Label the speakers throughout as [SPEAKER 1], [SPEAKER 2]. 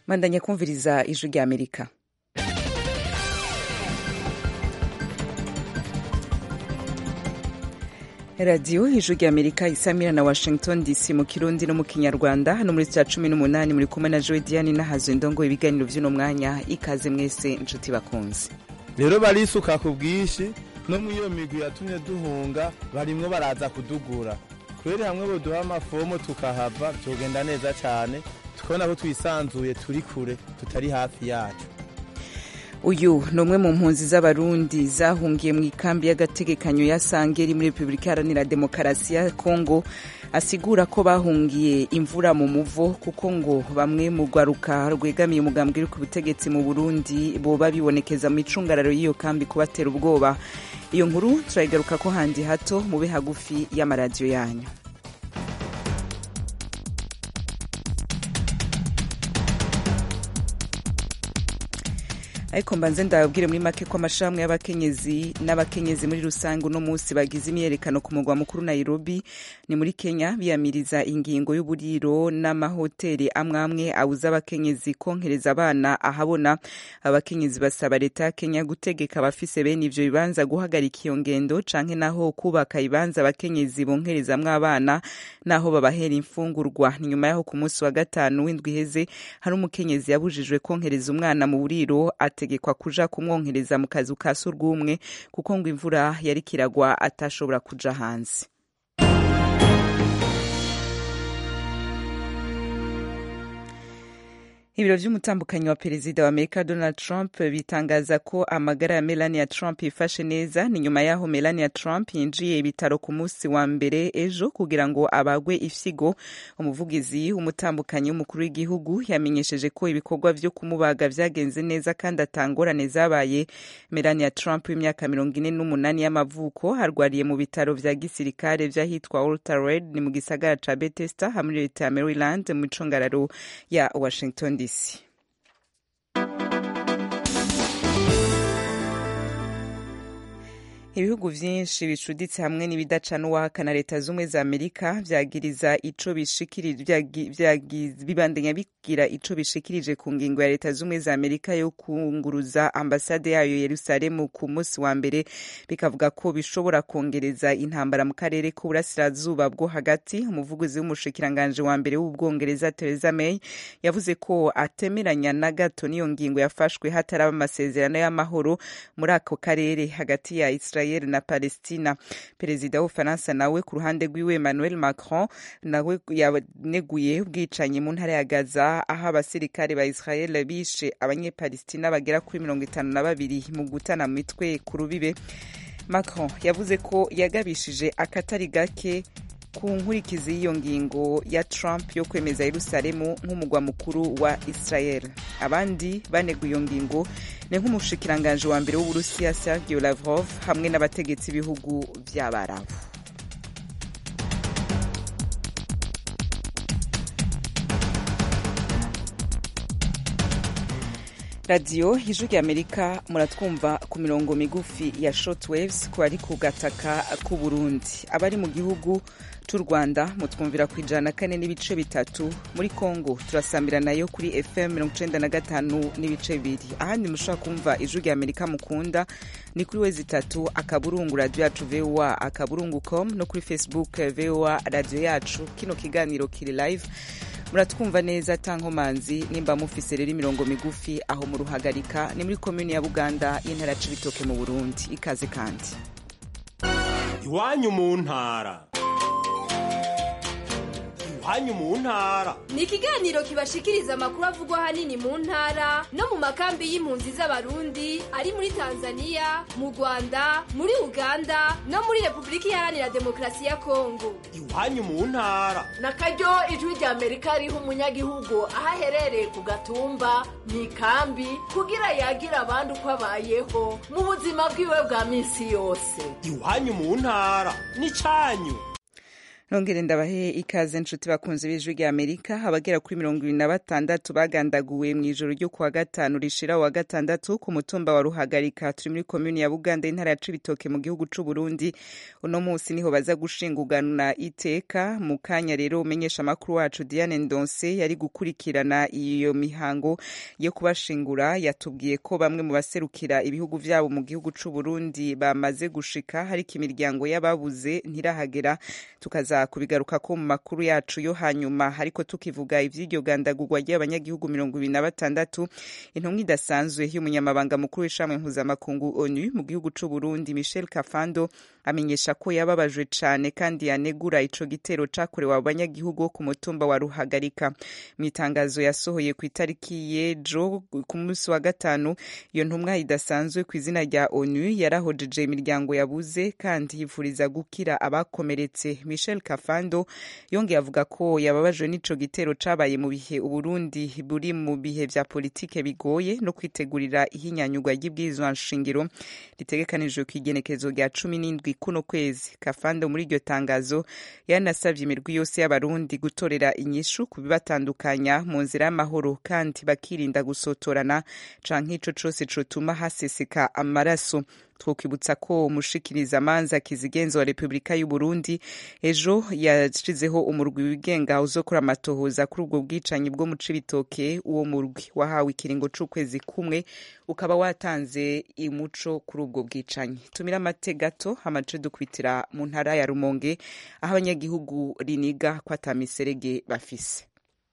[SPEAKER 1] mandanya kumviriza ijwi rya amerika radiyo ijwi rya amerika isamira na washington dc mu kirundi no mu kinyarwanda hano muri cya cumi n'umunani muri kumwe na joy diane nahazo indongo ibiganiro by'uno mwanya ikaze mwese inshuti bakunze
[SPEAKER 2] rero barisuka ku bwinshi no mu iyo migwi yatumye duhunga barimwo baraza kudugura kubera hamwe boduha amafomo tukahava byogenda neza cyane tukabona ko twisanzuye turi kure tutari hafi yacu
[SPEAKER 1] uyu ni umwe mu mpunzi z'abarundi zahungiye mu ikambi y'agategekanyo ya sangeri muri repubulika iharanira demokarasi ya kongo asigura ko bahungiye imvura mu muvo kuko ngo bamwe mu rwaruka rwegamiye umugambwe uri ku butegetsi mu burundi boba bibonekeza mu icungararo y'iyo kambi kubatera ubwoba iyo nkuru turayigaruka ko handi hato mube hagufi y'amaradiyo yanyu ariko mbanze ndababwire muri make ko amashirahamwe y'abakenyezi n'abakenyezi muri rusange uno munsi bagize imyerekano ku mugwa mukuru nairobi ni muri kenya biyamiriza ingingo y'uburiro n'amahoteli amwe amwe abuza abakenyezi konkereza abana ahabona abakenyezi basaba leta ya kenya gutegeka abafise bene ivyo bibanza guhagarika iyo ngendo canke naho kubaka ibanza abakenyezi bonkerezamwo abana naho babahera imfungurwa ni nyuma yaho ku munsi wa gatanu w'indwi iheze hari umukenyezi yabujijwe konkereza umwana mu buriro ategekwa kuja kumwonkereza mu kazu ka surwumwe kuko ngo imvura yari kiragwa atashobora kuja hanze ibiro vy'umutambukanyi wa perezida wa amerika donald trump bitangaza ko amagara ya melania trump yifashe neza ni nyuma yaho melania trump yinjiye ibitaro ku munsi wa mbere ejo kugira ngo abagwe ifyigo umuvugizi w'umutambukanyi w'umukuru w'igihugu yamenyesheje ko ibikorwa vyo kumubaga vyagenze neza kandi atangorane zabaye melania trump w'imyaka mirongo ine n'umunani y'amavuko arwariye mu bitaro vya gisirikare vy'ahitwa walter red ni mu gisagara ca bethesda hamwe leta ya maryland mu icungararo ya washington dc ibihugu vyinshi bicuditse hamwe n'ibidaca n'uwahakana leta z'ubumwe za amerika vyagiriza ico bibandanya bigira ico bishikirije ku ngingo ya leta z'ubumwe za amerika yo kunguruza ambasade yayo yerusalemu ku munsi wa mbere bikavuga ko bishobora kongereza intambara mu karere k'uburasirazuba bwo hagati umuvugizi w'umushikiranganje wa mbere w'ubwongereza theresa may yavuze ko atemeranya na gato n'iyo ngingo yafashwe hataraba amasezerano y'amahoro muri ako karere hagati ya israel israel na palestina perezida w'ubufaransa nawe ku ruhande rwiwe emmanuel macron nawe yaneguye ubwicanyi mu ntara ya gaza aho abasirikare ba israel bishe abanyepalestina bagera kuri mirongo itanu na babiri mu gutana mu mitwe ku rubibe macron yavuze ko yagabishije akatari gake ku nkurikizi y'iyo ngingo ya Trump yo kwemeza Yerusalemu nk'umugwa mukuru wa Israel. Abandi baneguye iyo ngingo ni nk'umushikiranganje wa mbere w'Uburusiya Sergei Lavrov hamwe n'abategetsi b'ibihugu vy'Abarabu. radiyo ijwi rya amerika muratwumva ku mirongo migufi ya shortwaves ku bari ku gataka k'u burundi abari mu gihugu c'u rwanda mutwumvira ku ijana kane n'ibice bitatu muri congo turasambira nayo kuri fm mirongo icenda na gatanu n'ibice bibiri ahandi mushobora kumva ijwi rya amerika mukunda ni kuri wezi itatu akaburungu radiyo yacu voa akaburungu com no kuri facebook voa radiyo yacu kino kiganiro kiri live muratwumva neza tankomanzi nimba mufise rero imirongo migufi aho mu ruhagarika ni muri komini ya buganda y'intara ya cibitoke mu burundi ikaze kandi
[SPEAKER 3] iwanyu mu ntara iwanyu mu ntara
[SPEAKER 4] ni ikiganiro kibashikiriza amakuru avugwa ahanini mu ntara no mu makambi y'impunzi z'abarundi ari muri tanzania mu rwanda muri uganda no muri repubulika iharanira demokarasi ya kongo
[SPEAKER 3] iwanyu mu ntara
[SPEAKER 5] na karyo ijwi rya amerika riha umunyagihugu aho aherereye ku gatumba mu ikambi kugira yagira abandi uko abayeho mu buzima bwiwe bwa minsi yose
[SPEAKER 3] iwanyu mu ntara ni cyanyu
[SPEAKER 1] nongere ndabahe ikaze nshuti bakunze b'ijwi rya amerika abagera kuri mirongo ibiri na batandatu bagandaguwe mu ijoro ryo kuwa gatanu rishira wa gatandatu ku mutumba wa ruhagarika turi muri komuni ya buganda intara ya cibitoke mu gihugu c'u burundi uno munsi niho baza gushingurana iteka mu kanya rero umenyesha amakuru wacu diane ndonse yari gukurikirana iyo mihango yo kubashingura yatubwiye ko bamwe mu baserukira ibihugu vyabo mu gihugu c'u burundi bamaze gushika hariko imiryango y'ababuze ntirahagera tukaza kubigaruka ko mu makuru yacu yo hanyuma ariko tukivuga ivy'iryo gandagurwa ry'abanyagihugu mirongo ibiri na batandatu intumwa idasanzwe y'umunyamabanga mukuru w'ishamwe mpuzamakungu onu mu gihugu c'u burundi michel kafando amenyesha ko yababajwe cane kandi yanegura ico gitero cakorewe abo banyagihugu bo ku mutumba wa ruhagarika mu itangazo yasohoye ku itariki y'ejo ku munsi wa gatanu iyo ntumwa idasanzwe ku izina rya onu yarahojeje imiryango yabuze kandi yifuriza gukira abakomeretse michel kafando yongeye avuga ko yababajwe n'ico gitero cabaye mu bihe uburundi buri mu bihe vya politike bigoye no kwitegurira ihinyanyurwa ry'ibwirizwa nshingiro ritegekanijwe ku igenekezo rya cumi n'indwi kuno kwezi kafando muri iryo tangazo yanasavye imirwi yose y'abarundi gutorera inyishu ku bibatandukanya mu nzira y'amahoro kandi bakirinda gusotorana canke ico cose cotuma haseseka amaraso twokwibutsa ko umushikiriza amanza kizigenza wa repubulika y'u Burundi ejo yashizeho umurwi wigenga uzokora amatohoza kuri ubwo bwicanyi bwo mu cibitoke uwo murwi wahawe ikiringo c'ukwezi kumwe ukaba watanze umuco kuri ubwo bwicanyi tumira amate gato hamace dukwitira mu ntara ya rumonge aho abanyagihugu riniga ko ata miserege bafise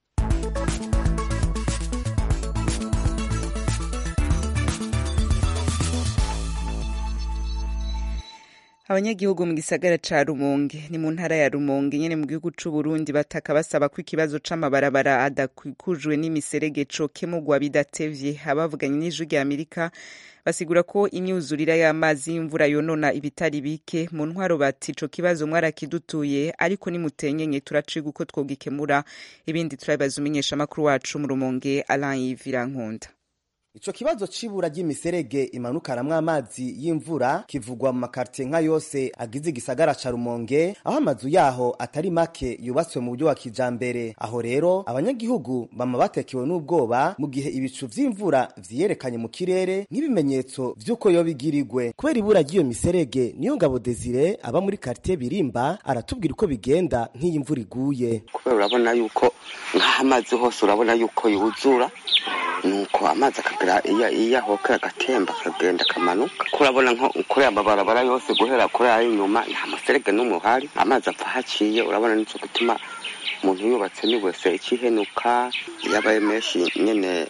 [SPEAKER 1] abanyagihugu mu gisagara ca rumonge ni mu ntara ya rumonge nyene mu gihugu c'u Burundi bataka basaba ko ikibazo c'amabarabara adakikujwe n'imiserege cokemurwa bidatevye abavuganye n'ijwi rya amerika basigura ko imyuzurira y'amazi y'imvura yonona ibitari bike mu ntwaro bati ico kibazo mwarakidutuye ariko nimutenyenye turaciga uko twogikemura ibindi turabibaza umenyeshamakuru wacu mu rumonge Alain Yvirankunda
[SPEAKER 6] Ico kibazo c'ibura ry'imiserege imanukanamwo amazi y'imvura kivugwa mu makartie nka yose agize igisagara ca Rumonge aho amazu yaho atari make yubatswe mu buryo wa kijambere aho rero abanyagihugu bama batekewe n'ubwoba mu gihe ibicu vy'imvura vyiyerekanye mu kirere nk'ibimenyetso vy'uko yo bigirigwe kubera ibura ry'iyo miserege niyo ngabo Desire aba muri quartier Birimba aratubwira uko bigenda nk'iyi imvura iguye
[SPEAKER 7] kubera urabona yuko nk'aho amazi hose urabona yuko yuzura nuko amazi akagira iya iyo ahoka agatemba akagenda akamanuka kurabona nko kuri aya mabarabara yose guhera kuri ay'inyuma nta muserege n'umwe uhari amazi apfa haciye urabona nico gituma umuntu yubatse ni wese ikihenuka yabaye menshi nyene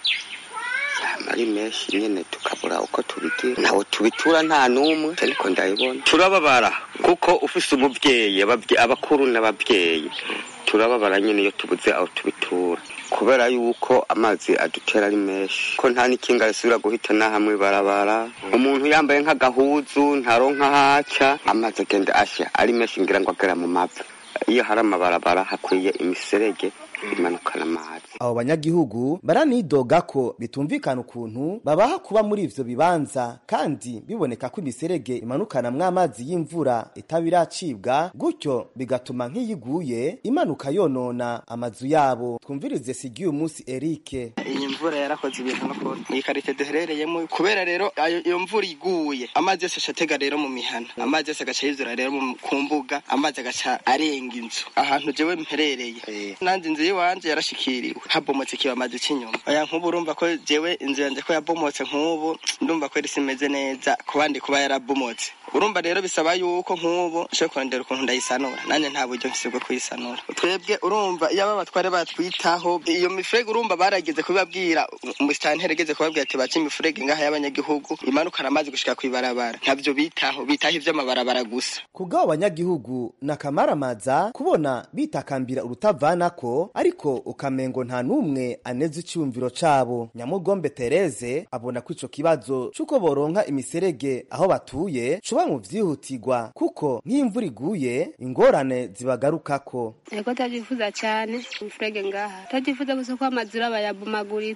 [SPEAKER 7] yama ari menshi nyene tukabura uko tubigira ntawe tubitura nta n'umwe ariko ndabibona turababara kuko ufise umuvyeyi abakuru n'abavyeyi turababara nyene iyo tubuze aho tubitura kubera yuko amazi adutera ari menshi ko nta n'ikinga risubira guhita na hamwe barabara umuntu yambaye nk'agahuzu ntaronka haca amazi agenda ashya ari menshi ngira ngo agera mu mavi iyo hari amabarabara hakwiye imiserege imanukana amazi
[SPEAKER 6] abo banyagihugu baranidoga ko bitumvikana ukuntu babaha kuba muri ivyo bibanza kandi biboneka ko imiserege imanukanamwo amazi y'imvura itaba iracibwa gutyo bigatuma nk'iyiguye imanuka yonona amazu yabo twumvirize sigiye umunsi erike
[SPEAKER 8] iyi mvura yarakoze ibintu n'ukuri iyi karite duherereyemo kubera rero iyo mvura iguye amazi yose acatega rero mu mihana amazi yose agaca yuzura rero ku mbuga amazi agaca arenga inzu ahantu jewe mperereye nanjye inzu y'iwanje yarashikiriwe habomotse ikibamazi cy'inyuma oya nk'ubu urumva ko jewe inzu yanjye ko yabomotse nk'ubu ndumva ko risi imeze neza ku bandi kuba yarabomotse urumva rero bisaba yuko nk'ubu nshobora kurondera ukuntu ndayisanura nanjye nta buryo mfise bwo kuyisanura twebwe urumva iyo aba batware batwitaho iyo mifurege urumva barageze kubibabwira umusitanteri ageze kubabwira ati baca imifurege ngaha y'abanyagihugu imanukana amazi gushika kw'ibarabara ntabyo bitaho bitaho ivy'amabarabara gusa
[SPEAKER 6] kubw'abo banyagihugu nakamaramaza kubona bitakambira urutavanako ariko ukamengo nta n'umwe aneze icyumviro cabo nyamugombe tereze abona ko ico kibazo c'uko boronka imiserege aho batuye coba mu vyihutirwa kuko nk'imvura iguye ingorane zibagarukako
[SPEAKER 9] ego tavyifuza cane imfurege ngaha tavyifuza gusa ko amazu aba yabomaguritse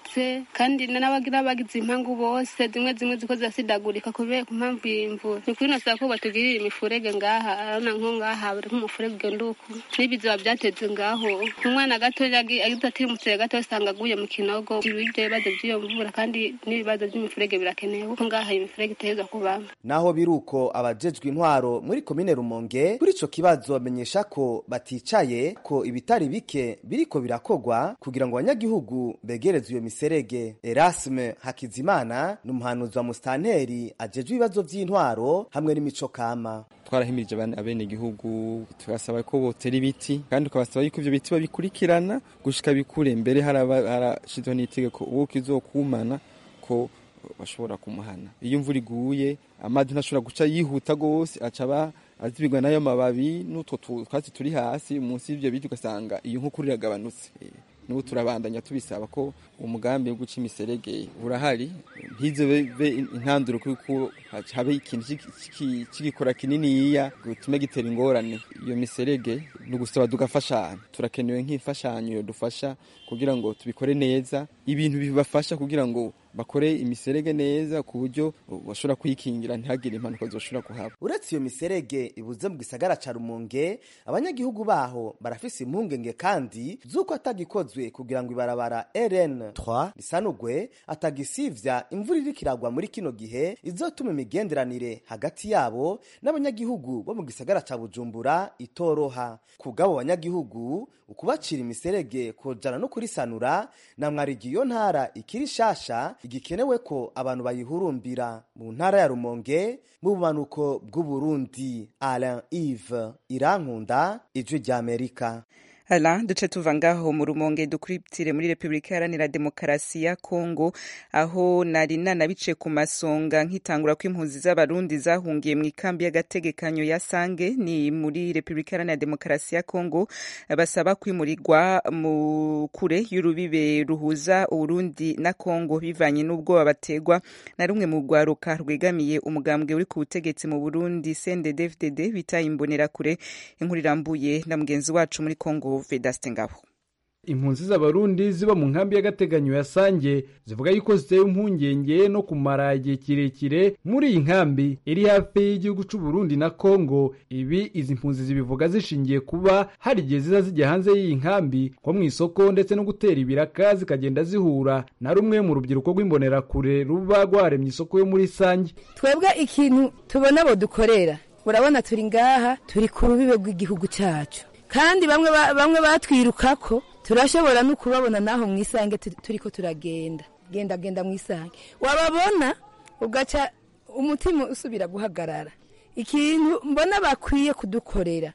[SPEAKER 9] bakuze kandi n'abagira bagize impangu bose zimwe zimwe ziko zirasidagurika kubera ku mpamvu y'imvura ni kuri nosaba ko batugirira imifurege ngaha arabona nko ngaha buri nk'umufurege ugenda uku n'ibiziba byateze ngaho umwana gatoya agize atirimutse gato usanga aguye mu kinogo ibyo bibazo by'iyo mvura kandi n'ibibazo by'imifurege birakenewe kuko ngaha iyi mifurege iteza kubamo
[SPEAKER 6] naho biruko abajejwe intwaro muri komine rumonge kuri ico kibazo bamenyesha ko baticaye ko ibitari bike biriko birakogwa kugira ngo abanyagihugu begerezwe iyo miserege erasme hakizimana ni umuhanuzi wa musitanteri ajejwe ibibazo vy'intwaro hamwe n'imico kama
[SPEAKER 10] twarahimirije abene igihugu tubasaba ko botera ibiti kandi tukabasaba yuko ivyo biti babikurikirana gushika bikure mbere harashizweho n'itegeko uwo kizokumana ko bashobora kumuhana iyo imvura iguye amazi ntashobora guca yihuta gose acaba azibigwa n'ayo mababi n'utwo twatsi turi hasi munsi y'ivyo biti ugasanga iyo nkukuru iragabanutse n'ubu turabandanya tubisaba ko umugambi wo guca imiserege urahari ntize be intanduro kuko habe ikintu c'igikora kininiya gitume gitera ingorane iyo miserege ni ugusaba tugafashanya turakenewe nk'imfashanyo dufasha kugira ngo tubikore neza ibintu bibafasha kugira ngo bakore imiserege neza ku buryo bashobora kuyikingira ntihagire impanuka zoshobora kuhaba
[SPEAKER 6] uretse iyo miserege ibuze mu gisagara ca rumonge abanyagihugu baho barafise impungenge kandi z'uko atagikozwe kugira ngo ibarabara rn 3 risanugwe atagisivya imvura iriko iragwa muri kino gihe izotuma imigenderanire hagati yabo n'abanyagihugu bo mu gisagara ca bujumbura itoroha kubw'abo banyagihugu ukubacira imiserege kojana no kurisanura na mwarigi iyo ntara ikiri shasha igikenewe ko abantu bayihurumbira mu ntara ya rumonge mu bumanuko bw'uburundi alain ive irankunda ijwi ry'amerika
[SPEAKER 1] Ala duce tuva ngaho mu rumonge dukuriptire muri Republika Iharanira Demokarasi ya Kongo aho nari nanabice ku masonga nkitangura ko impunzi z'abarundi zahungiye mu ikambi y'agategekanyo ya Sange ni muri Republika Iharanira Demokarasi ya Kongo basaba kwimurirwa mu kure y'urubibe ruhuza Uburundi na Kongo bivanye n'ubwoba bategwa na rumwe mu rwaruka rwegamiye umugambwe uri ku butegetsi mu Burundi CNDD-FDD bita imbonera kure inkuru irambuye na mugenzi wacu muri Kongo Vedaste Ngabo
[SPEAKER 11] impunzi z'abarundi ziba mu nkambi y'agateganyo ya sange zivuga yuko zitewe impungenge no kumara igihe kirekire muri iyi nkambi iri hafi y'igihugu c'u Burundi na Kongo ibi izi mpunzi zibivuga zishingiye kuba hari igihe ziza zijya hanze y'iyi nkambi nko mu isoko ndetse no gutera ibiraka zikagenda zihura na rumwe mu rubyiruko rw'imbonerakure ruba rwaremye isoko yo muri sange
[SPEAKER 12] twebwe ikintu tubona abo dukorera urabona turi ngaha turi ku rubibe rw'igihugu cyacu kandi bamwe bamwe batwirukako turashobora no kubabona naho mu isange turi ko turagenda genda genda mu isange wababona ugaca umutima usubira guhagarara ikintu mbona bakwiye kudukorera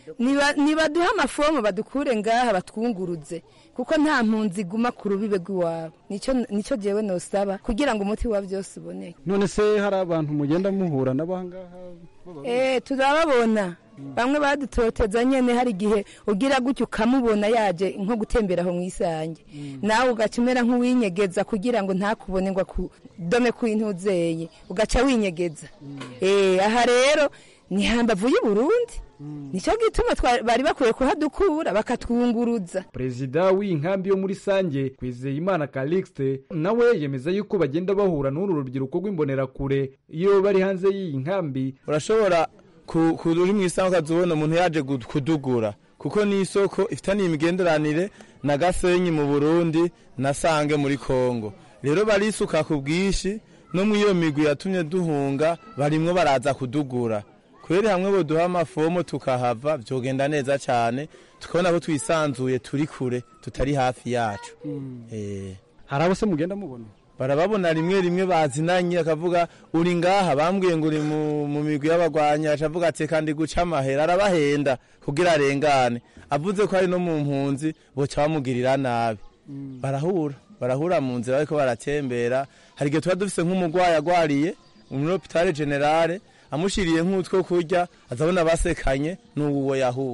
[SPEAKER 12] nibaduhe amafomu badukure ngaha batwunguruze kuko nta mpunzi iguma ku rubibe rw'iwabo nicyo jewe nosaba kugira ngo umuti wa byose uboneke
[SPEAKER 11] none se hari abantu mugenda muhura n'abangaha
[SPEAKER 12] eh turababona bamwe badutoteza nyene hari igihe ugira gutyo ukamubona yaje nko gutembera aho mu isange nawe ugaca umera nk'uwinyegeza kugira ngo ntakubone ngo akudome ku intuzeye ugaca winyegeza eh aha rero ni hambavu y'u Burundi nicyo gituma bari bakwiye kuhadukura bakatwunguruza
[SPEAKER 11] perezida w'iyi nkambi yo muri sange kwizeyimana calixte nawe yemeza yuko bagenda bahura n'uru rubyiruko rw'imbonerakure iyo bari hanze y'iyi nkambi
[SPEAKER 2] urashobora uri mu isango ukazubona umuntu yaje kudugura kuko ni isoko ifitaniye imigenderanire na gasenyi mu burundi na sange muri kongo rero barisuka ku bwinshi no mu iyo migwi yatumye duhunga barimwo baraza kudugura kubera hamwe boduha amafomo tukahava byogenda neza cyane tukabona ko twisanzuye turi kure tutari hafi yacu
[SPEAKER 11] hari abo se mugenda mubona
[SPEAKER 2] barababona rimwe rimwe bazinanye akavuga uri ngaha bambwiye ngo uri mu migwi y'abagwanyi acavuga ati kandi guca amahera arabahenda kugira arengane avuze ko ari no mu mpunzi boca bamugirira nabi barahura barahura mu nzira bariko baratembera hari igihe tuba dufise nk'umugwayi agwariye muri hopitale generale amushiriye nk'utwo kurya azabona basekanye n'uwo yahunze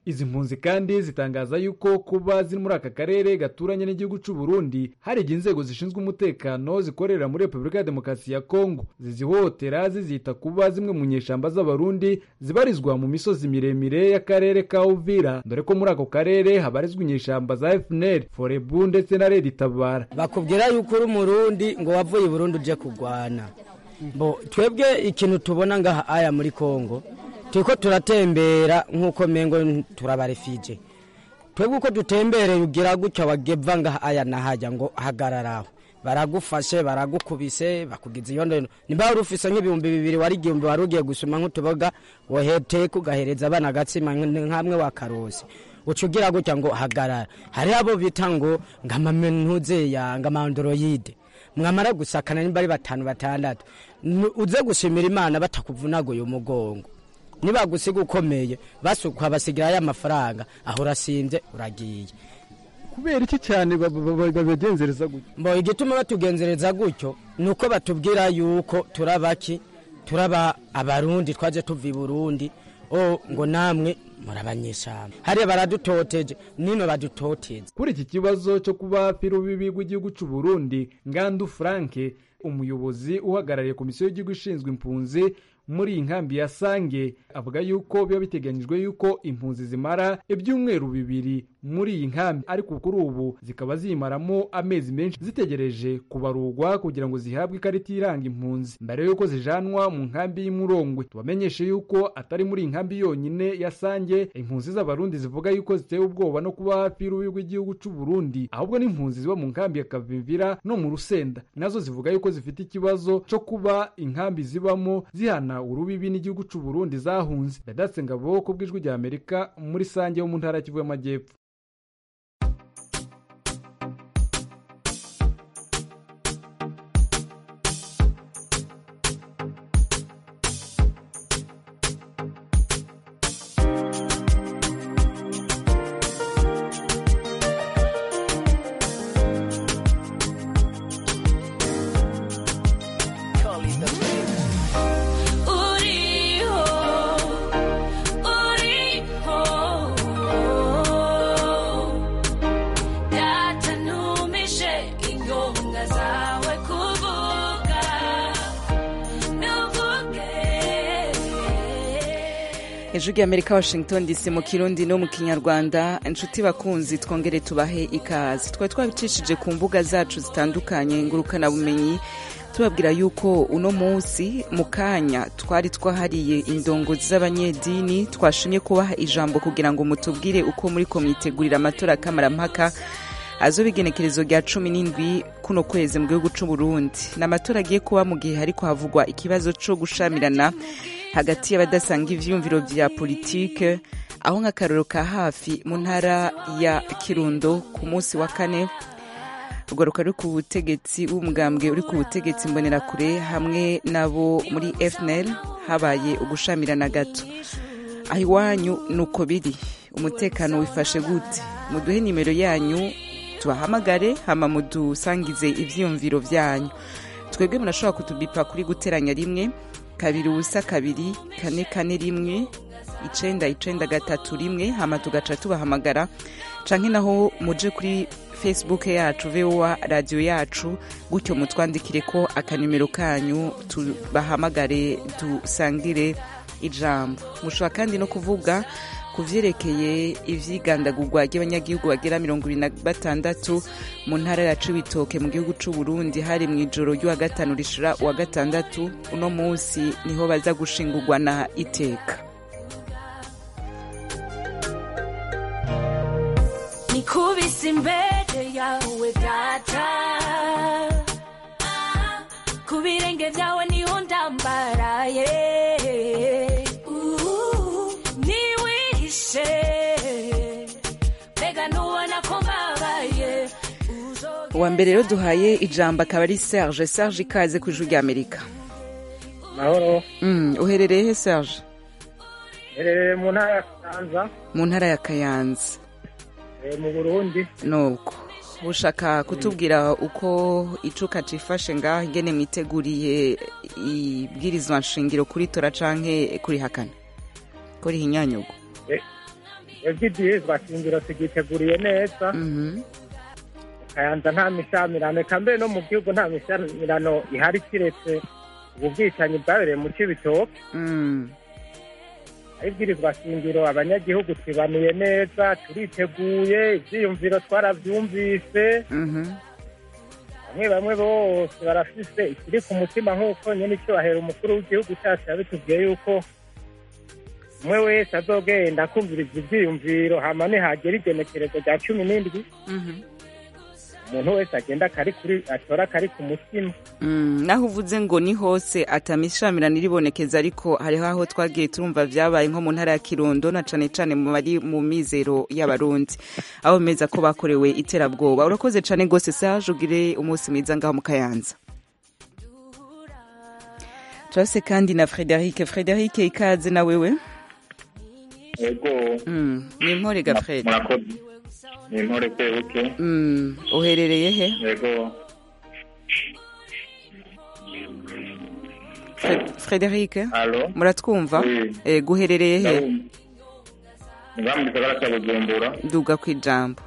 [SPEAKER 11] izi mpunzi kandi zitangaza yuko kuba ziri muri aka karere gaturanye n'igihugu cy'u Burundi hari igihe inzego zishinzwe umutekano zikorera muri repubulika ya demokarasi ya kongo zizihohotera zizita kuba zimwe mu nyeshamba z'abarundi zibarizwa mu misozi miremire y'akarere ka uvira dore ko muri ako karere habarizwa inyeshamba za fnr forebu ndetse na redi tabara
[SPEAKER 13] bakubwira yuko uri umurundi ngo wavuye i burundi uje kurwana bo twebwe ikintu tubona ngaha aya muri kongo turiko turatembera nk'uko mengo turabarefije twebwe uko dutembereye ugira gutya wageva ngaha aya nahajya ngo hagararaho baragufashe baragukubise bakugize iyondo niba wari ufise nk'ibihumbi bibiri wari igihumbi wari ugiye gusoma nk'utuboga woheteka ugahereza abana agatsima nk'amwe wakarosi uca ugira gutya ngo hagarara hariho abo bita ngo ngamamentuzeya ngamandoroyide mwamara gusakana nimba ari batanu batandatu uze gushimira imana batakuvunaguye umugongo nibagusiga ukomeye basukwa basigirayo amafaranga aho urasinze uragiye
[SPEAKER 11] kubera iki cyane babagenzereza gutyo
[SPEAKER 13] mbo igituma batugenzereza gutyo ni uko batubwira yuko turabaki turaba abarundi twaje tuva i burundi o ngo namwe murabanyeshamba hariya baradutoteje nino badutoteze
[SPEAKER 11] kuri iki kibazo cyo kuba firubibi rw'igihugu cy'u Burundi ngandu franke umuyobozi uhagarariye komisiyo y'igihugu ishinzwe impunzi muri iyi nkambi ya sange avuga yuko biba biteganyijwe yuko impunzi zimara ibyumweru bibiri muri iyi nkambi ariko kuri ubu zikaba ziyimaramo amezi menshi zitegereje kubarurwa kugira ngo zihabwe ikarita iranga impunzi mbere yuko zijanwa mu nkambi y'imurongwe tubamenyeshe yuko atari muri iyi nkambi yonyine ya sange impunzi z'abarundi zivuga yuko zitewe ubwoba no kuba hafi y'urubi rw'igihugu cy'u Burundi ahubwo n'impunzi ziba mu nkambi ya kavimvira no mu rusenda nazo zivuga yuko zifite ikibazo cyo kuba inkambi zibamo zihana urubibi n'igihugu cy'u Burundi zahunze Vedatse Ngabo ku bw'ijwi rya Amerika muri sange yo mu ntara y'Kivu y'Amajyepfo
[SPEAKER 1] hejuru y'amerika washington dc mu kirundi no mu kinyarwanda inshuti bakunzi twongere tubahe ikaze twari twabicishije ku mbuga zacu zitandukanye ngurukanabumenyi tubabwira yuko uno munsi mu kanya twari twahariye indongozi z'abanyedini twashimye kubaha ijambo kugira ngo mutubwire uko muri ko mwitegurira amatora kamarampaka azoba igenekerezo rya cumi n'indwi kuno kwezi mu gihugu cy'u Burundi ni amatora agiye kuba mu gihe hariko havugwa ikibazo cyo gushamirana hagati y'abadasanga ivyumviro vya politike aho nk'akaroro ka hafi mu ntara ya kirundo ku munsi wa kane urwaruka ruri ku butegetsi w'umugambwe uri ku butegetsi mbonerakure hamwe nabo muri fnl habaye ugushamirana gato aho iwanyu ni uko biri umutekano wifashe gute muduhe nimero yanyu tubahamagare hama mudusangize ivyiyumviro vyanyu twebwe murashobora kutubipa kuri guteranya rimwe kabiri ubusa kabiri kane kane rimwe icenda icenda gatatu rimwe hama tugaca tubahamagara canke naho muje kuri facebook yacu voa radio yacu gutyo mutwandikire ko akanimero kanyu tubahamagare dusangire ijambo mushobora kandi no kuvuga ku vyerekeye ivyigandagurwa ry'abanyagihugu bagera mirongo ibiri na batandatu mu ntara ya cibitoke mu gihugu c'u Burundi hari mw'ijoro ry'uwa gatanu rishira uwa gatandatu uno munsi niho baza gushingurwa na iteka
[SPEAKER 14] nikubise imbere yawe data ku birenge vyawe niho ndambaraye niwihishe mbega nubona ko mbabaye
[SPEAKER 1] uwa mbere rero duhaye ijambo akaba ari serge serge ikaze ku ijwi ry'amerika
[SPEAKER 15] mahoro
[SPEAKER 1] mm, uherereye he serge
[SPEAKER 15] herereye mu ntara ya kayanza
[SPEAKER 1] mu ntara ya kayanza
[SPEAKER 15] eh, mu burundi
[SPEAKER 1] nuko ushaka kutubwira uko icuka cifashe ngaho ingene mwiteguriye ibwirizwa nshingiro kuri tora canke kuri hakana kuri hinyanyugo
[SPEAKER 15] ivy'ivyizwa shingiro tugiteguriye neza kayanza nta mishamirano eka mbere no mu gihugu nta mishamirano ihari kiretse ubu bwicanyi bwabereye mu cibitoke ibwirizwa shingiro abanyagihugu twibanuye neza turiteguye ivyiyumviro twaravyumvise bamwe bamwe bose barafise ikiri ku mutima nk'uko nyene icyubahiro umukuru w'igihugu cyacu yabitubwiye yuko umwe wese azogenda akumviriza ivyiyumviro hama nihagera igenekerezo rya cumi n'indwi umuntu wese agenda akari kuri atora akari ku mutima
[SPEAKER 1] Mm, naho uvuze ngo ni hose atamishamirano iribonekeza ariko hariho aho twagiye turumva vyabaye nko mu ntara ya kirundo na cane cane mu bari mu mizero y'abarundi aho bemeza ko bakorewe iterabwoba urakoze cane gose Serge ugire umunsi mwiza ngaho mu kayanza turase kandi na Frederic Frederic ikaze na wewe
[SPEAKER 16] Ego.
[SPEAKER 1] Mm, ni impore ga Fred
[SPEAKER 16] Murakoze. Ni intore kwebuke.
[SPEAKER 1] Mm, uherereye he
[SPEAKER 16] Ego.
[SPEAKER 1] Fred- Frederic
[SPEAKER 16] Allo.
[SPEAKER 1] muratwumva
[SPEAKER 16] Oui.
[SPEAKER 1] eh, guherereye he
[SPEAKER 16] Ndabumva. Nga mu gisagara cya Bujumbura.
[SPEAKER 1] duga kwijambo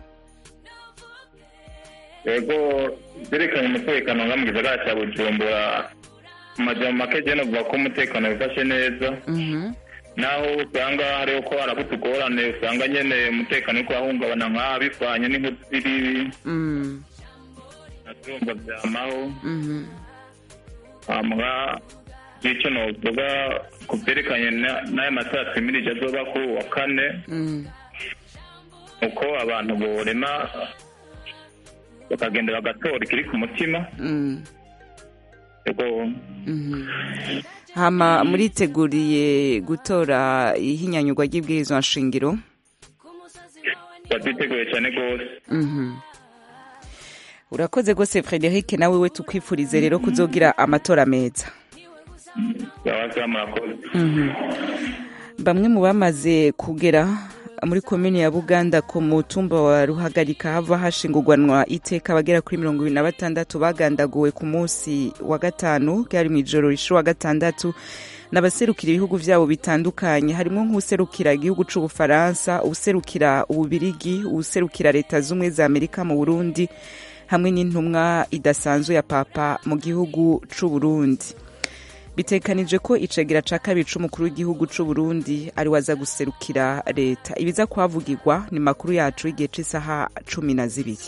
[SPEAKER 16] Ego byerekanye umutekano nga mu gisagara cya Bujumbura. Mu majambo make je novuga ko umutekano wifashe neza.
[SPEAKER 1] Mhm.
[SPEAKER 16] naho usanga hariho ko haraba utugorane usanga nyene umutekano uriko urahungabana nk'aha bivanye n'inkuru ziri
[SPEAKER 1] Mm,
[SPEAKER 16] navyumva vyamaho
[SPEAKER 1] mhm.
[SPEAKER 16] hama ico novuga ku vyerekanye na- n'aya matora twimirije azoba kuri uwa kane
[SPEAKER 1] Mm.
[SPEAKER 16] uko abantu borema bakagenda bagatora ikiri ku mutima
[SPEAKER 1] Mm.
[SPEAKER 16] ego
[SPEAKER 1] Mhm. hama muriteguriye gutora ihinyanyurwa ry'ibwirizwa nshingiro
[SPEAKER 16] bavyiteguye cane gose
[SPEAKER 1] Mhm. urakoze gose frederic nawe we tukwifurize rero kuzogira amatora meza
[SPEAKER 16] yabaza murakoze
[SPEAKER 1] Mhm. bamwe mu bamaze kugera muri komini ya buganda ku mutumba wa ruhagarika hava hashingurwanwa iteka abagera kuri mirongo ibiri na batandatu bagandaguwe ku munsi wa gatanu ryari mu ijoro rishira wa gatandatu n'abaserukira ibihugu vyabo bitandukanye harimo nk'userukira igihugu c'ubufaransa userukira ububirigi userukira leta z'ubumwe za amerika mu burundi hamwe n'intumwa idasanzwe ya papa mu gihugu c'uburundi bitekanije ko icegera ca kabiri c'umukuru w'igihugu c'uburundi ari waza guserukira leta ibiza kuhavugirwa ni makuru yacu y'igihe c'isaha cumi na zibiri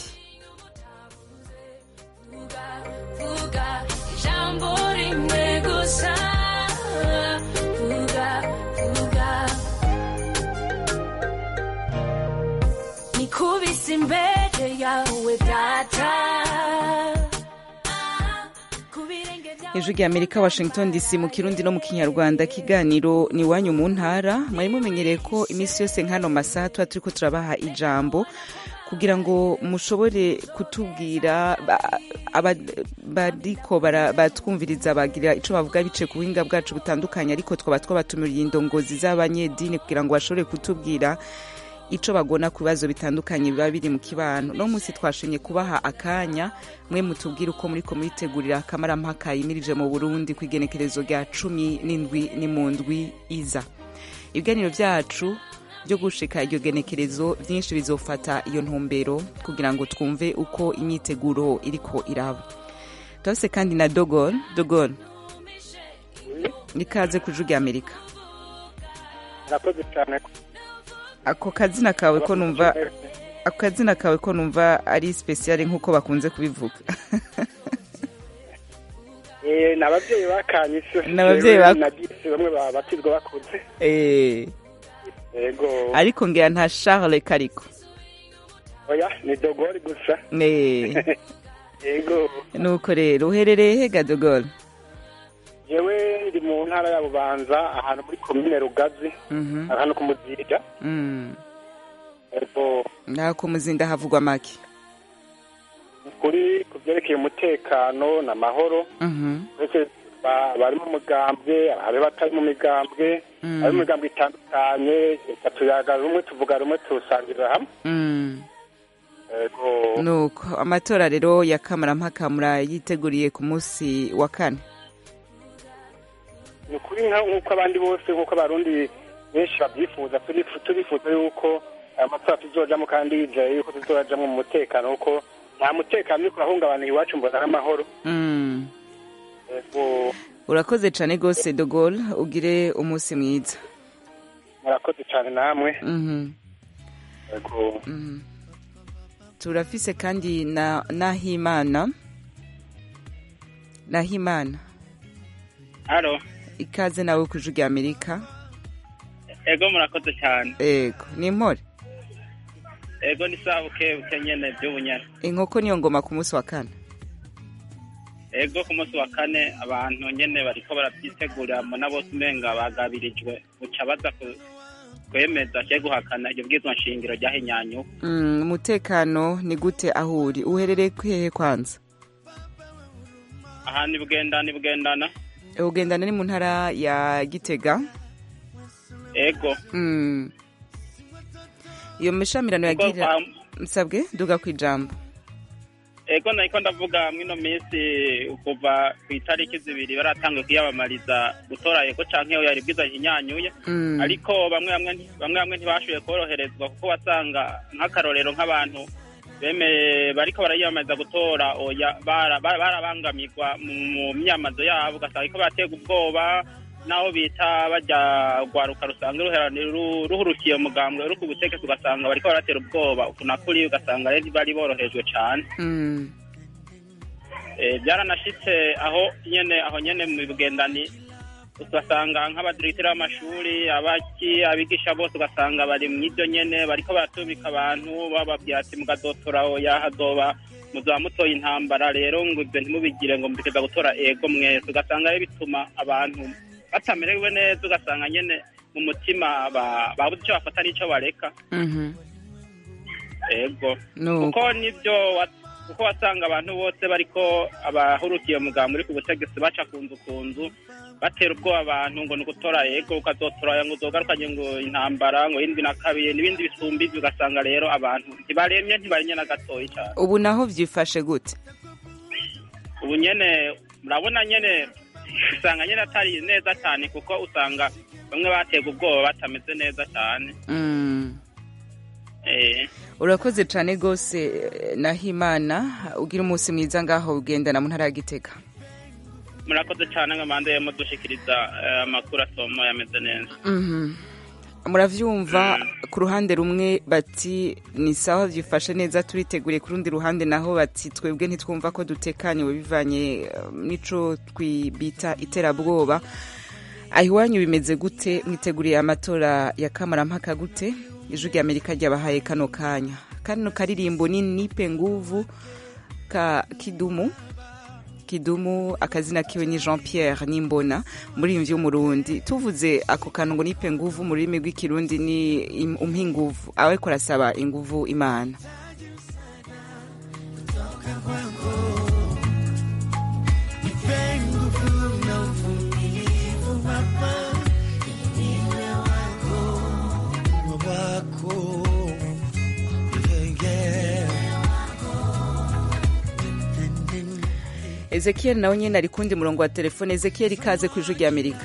[SPEAKER 14] vuga ijambo rimwe gusa vuga vuga nikubise imbere yawe data ku birenge byawe
[SPEAKER 1] ijwi rya amerika washington dc mu kirundi no mu kinyarwanda kiganiro ni iwanyu mu ntara mwari mumenyereye ko iminsi yose nk'ano masaha tuba turiko turabaha ijambo kugira ngo mushobore kutubwira ba- aba- bariko bara- batwumviriza bagira ico bavuga bice ku buhinga bwacu butandukanye ariko twaba twabatumiriye indongozi z'abanyedini kugira ngo bashobore kutubwira ico bagona ku bibazo bitandukanye biba biri mu kibano no munsi twashimye kubaha akanya mwe mutubwire uko muriko muritegurira akamarampaka yimirije mu burundi ku igenekerezo rya cumi n'indwi ni mu ndwi iza ibiganiro vyacu byo gushika iryo genekerezo vyinshi bizofata iyo ntumbero kugira ngo twumve uko imyiteguro iriko iraba turafise kandi na dogon dogon nikaze ku ijwi rya amerika
[SPEAKER 15] murakoze cyane
[SPEAKER 1] ako kazina kawe ko numva ako kazina kawe ko numva ari special nk'uko bakunze kubivuga
[SPEAKER 15] Eh, ni ababyeyi bakanye isi
[SPEAKER 1] Ni abavyeyi bak-
[SPEAKER 15] nagise bamwe ba- batizwa bakuze
[SPEAKER 1] Eh,
[SPEAKER 15] yego
[SPEAKER 1] ariko ngira nta charles kariko
[SPEAKER 15] oya ni dogori gusa
[SPEAKER 1] Eh,
[SPEAKER 15] yego
[SPEAKER 1] nuko rero uherereye hega dogol
[SPEAKER 15] yewe ndi mu ntara ya bubanza ahantu muri komine rugazi
[SPEAKER 1] Mhm.
[SPEAKER 15] ahantu ku muzinda
[SPEAKER 1] Mm.
[SPEAKER 15] yego
[SPEAKER 1] naho ku muzinda havugwa make
[SPEAKER 15] kuri ku byerekeye umutekano n'amahoro
[SPEAKER 1] Mhm.
[SPEAKER 15] mbese ba- bari mu mugambwe abe batari mu migambwe
[SPEAKER 1] Mm.
[SPEAKER 15] bari mu migambwe itandukanye reka tuyaga rumwe tuvuga rumwe tuwusangirira hamwe
[SPEAKER 1] Mm.
[SPEAKER 15] yego
[SPEAKER 1] nuko amatora rero ya kamarampaka murayiteguriye ku munsi wa kane
[SPEAKER 15] ni ukuri nka- nk'uko abandi bose nk'uko abarundi benshi babyifuza turifu- turifuza yuko
[SPEAKER 17] aya matora tuzojamo kandi yizeye yuko tuzojamo mu mutekano kuko nta mutekano uriko urahungabana iwacu mbona ari amahoro
[SPEAKER 1] Mm.
[SPEAKER 17] Yego,
[SPEAKER 1] urakoze cyane rwose dogol ugire umunsi mwiza
[SPEAKER 17] murakoze cyane namwe
[SPEAKER 1] Mhm.
[SPEAKER 17] Yego.
[SPEAKER 1] Mhm. turafise kandi na nahimana nahimana
[SPEAKER 18] haro
[SPEAKER 1] ikaze nawe ku ijwi rya amerika
[SPEAKER 18] ego murakoze cyane
[SPEAKER 1] ego ni impore
[SPEAKER 18] ego ni sawa buke buke nyene by'ubunyana
[SPEAKER 1] inkoko niyo ngoma ku munsi wa kane
[SPEAKER 18] ego ku munsi wa kane abantu nyene bariko barabyitegurira mbona bose umenga bagabirijwe buca baza ku- kwemeza cye guhakana iryo bwizwa nshingiro ryahinyanyuka
[SPEAKER 1] Mm, umutekano ni gute aho uri uherereye hehe kwanza
[SPEAKER 18] aha ni bugenda ni bugendana
[SPEAKER 1] ugendana ni mu ntara ya gitega
[SPEAKER 18] ego
[SPEAKER 1] Mm. iyo mishamirano
[SPEAKER 18] Kuko
[SPEAKER 1] yagira
[SPEAKER 18] kwa-
[SPEAKER 1] nsabwe duga ku ijambo
[SPEAKER 18] ego nariko ndavuga mwino minsi kuva ku itariki zibiri baratanguye kwiyamamariza gutora ego canke oya yari bwiza hinyanyuye
[SPEAKER 1] Mm.
[SPEAKER 18] ariko bamwe bamwe nti- bamwe bamwe ntibashoboye koroherezwa kuko wasanga nk'akarorero nk'abantu bemeye bariko barayiyamamariza gutora oya bara- bara- barabangamirwa mu mu myamazo yabo ugasanga ariko baratega ubwoba naho bita bajya rwaruka rusanga ruherani- ru- ruhurukiye umugambwe uri ku butegetsi ugasanga bariko baratera ubwoba uku na kuri ugasanga rero ntibari borohejwe cane
[SPEAKER 1] Mm.
[SPEAKER 18] Eh, byaranashitse aho nyene aho nyene mu bugendani ugasanga nk'abadiregiteri b'amashuri abaki abigisha bose ugasanga bari mw'ibyo nyene bariko baratubika abantu bababwira ati mugazotora oya hazoba muzaba mutoye intambara rero ngo ibyo ntimubigire ngo mbiteza gutora ego mwese ugasanga rero bituma abantu batamerewe neza ugasanga nyene mu mutima ba- babuze icyo bafata n'ico bareka
[SPEAKER 1] Mhm.
[SPEAKER 18] ego
[SPEAKER 1] Nuko.
[SPEAKER 18] kuko nibyo wa- kuko wasanga abantu bose bariko abahurukiye muganga uri ku butegetsi baca ku nzu ku nzu batera ubwoba abantu ngo ni ugutora ego ukazotora ngo uzogarukanye ngo intambara ngo yindwi na kabiri n'ibindi bisumba ivyo ugasanga rero abantu ntibaremye ntibaremye na gatoyi cane
[SPEAKER 1] ubu naho byifashe gute
[SPEAKER 18] ubu nyene murabona nyene usanga nyene atari neza cane kuko usanga bamwe batega ubwoba batameze neza cane
[SPEAKER 1] Mm.
[SPEAKER 18] eh
[SPEAKER 1] urakoze cyane rwose eh, nahimana ugira umunsi mwiza ngaho ugendana mu ntara ya gitega
[SPEAKER 18] murakoze cane ngo mande mudushikiriza eh, amakuru asoma yameze neza
[SPEAKER 1] Mhm. muravyumva ku ruhande rumwe bati ni sawa byifashe neza turiteguriye ku rundi ruhande naho bati twebwe ntitwumva ko dutekaniwe bivanye eh, n'ico twibita iterabwoba aho iwanyu bimeze gute mwiteguriye amatora ya kamarampaka gute ijwi rya amerika ryabahaye kano kanya kano karirimbo ni nipe nguvu ka kidumu kidumu akazina kiwe ni jean pierre nimbona muririmbyi w'umurundi tuvuze ako kantu ngo nipe nguvu mu rurimi rw'ikirundi ni im- umpe inguvu ariko arasaba inguvu imana ezekiel nawe nyine ari kundi murongo wa telefone ezekiel ikaze ku ijwi rya amerika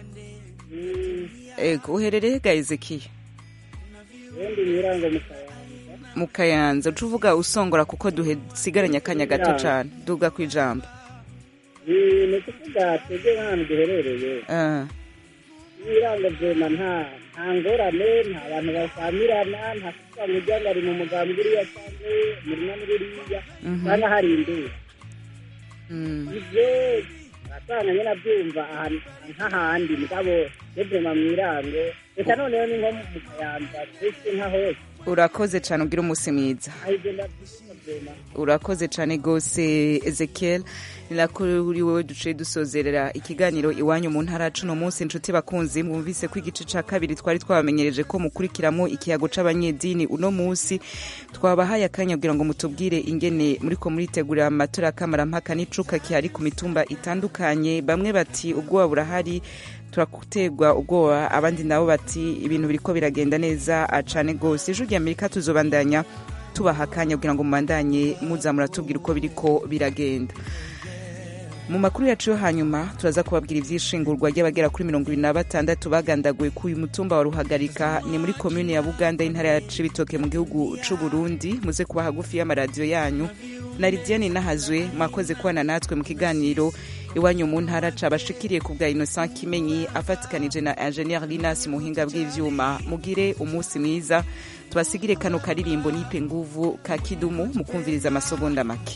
[SPEAKER 1] ego uherereye ga ezekiel
[SPEAKER 19] ubundi ibirango mu kayanza
[SPEAKER 1] mu kayanza uca uvuga usongora kuko dusigaranye akanya gato
[SPEAKER 19] Kayanza.
[SPEAKER 1] cyane duga ku ijambo
[SPEAKER 19] ni ni ukuvuga twebwe nk'ahantu duherereye
[SPEAKER 1] Ah,
[SPEAKER 19] ibirango vyema nta nta ngorane nta bantu basamirana nta kuvuga ngo ujya ngo ari mu mugambi uriya cyangwa umurima n'uriya
[SPEAKER 1] Mhm.
[SPEAKER 19] cyangwa hari induru
[SPEAKER 1] mm.
[SPEAKER 19] ivyo urasanga nyene avyumva ahantu nk'ahandi mugabo vyema mw'irango reka noneho ni nko mu kayanza twese nka hose
[SPEAKER 1] urakoze cyane ugira umunsi mwiza
[SPEAKER 19] aho ivyo ndavyishima vyema
[SPEAKER 1] urakoze cyane rwose ezekiel ni nako uri wowe duciye dusozerera ikiganiro iwanyu mu ntara cuno munsi inshuti bakunzi mwumvise ko igice ca kabiri twari twabamenyereje ko mukurikiramo ikiyago c'abanyedini uno munsi twabahaye akanya kugira ngo mutubwire ingene muriko muritegurira amatora y'akamarampaka n'icuka kihari ku mitumba itandukanye bamwe bati ubwoba burahari turaguterwa ubwoba abandi nabo bati ibintu biriko biragenda neza ah, cane rwose ijwi rya amerika tuzobandanya tubaha akanya kugira ngo mubandanye muza muratubwira uko biriko biragenda mu makuru yacu yo hanyuma turaza kubabwira ivyishingurwa ry'abagera kuri mirongo ibiri na batandatu bagandaguwe ku uyu mutumba wa ruhagarika ni muri komune ya buganda y'intara ya cibitoke mu gihugu c'u burundi muze kuba hagufi y'amaradiyo yanyu na lidiane nahazwe mwakoze kubana natwe mu kiganiro iwanyu mu ntara cabashikiriye ku bwa innocent kimenyi afatikanije na ingenieur linas muhinga bw'ivyuma mugire umunsi mwiza tubasigire kano karirimbo nipe nguvu ka kidumu mukumviriza amasogonda make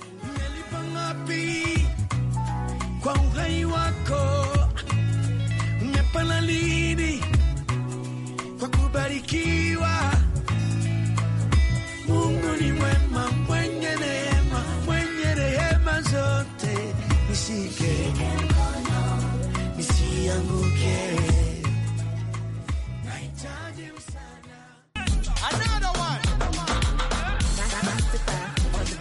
[SPEAKER 14] wapi kwa uhai wako umepana lini kwa kubarikiwa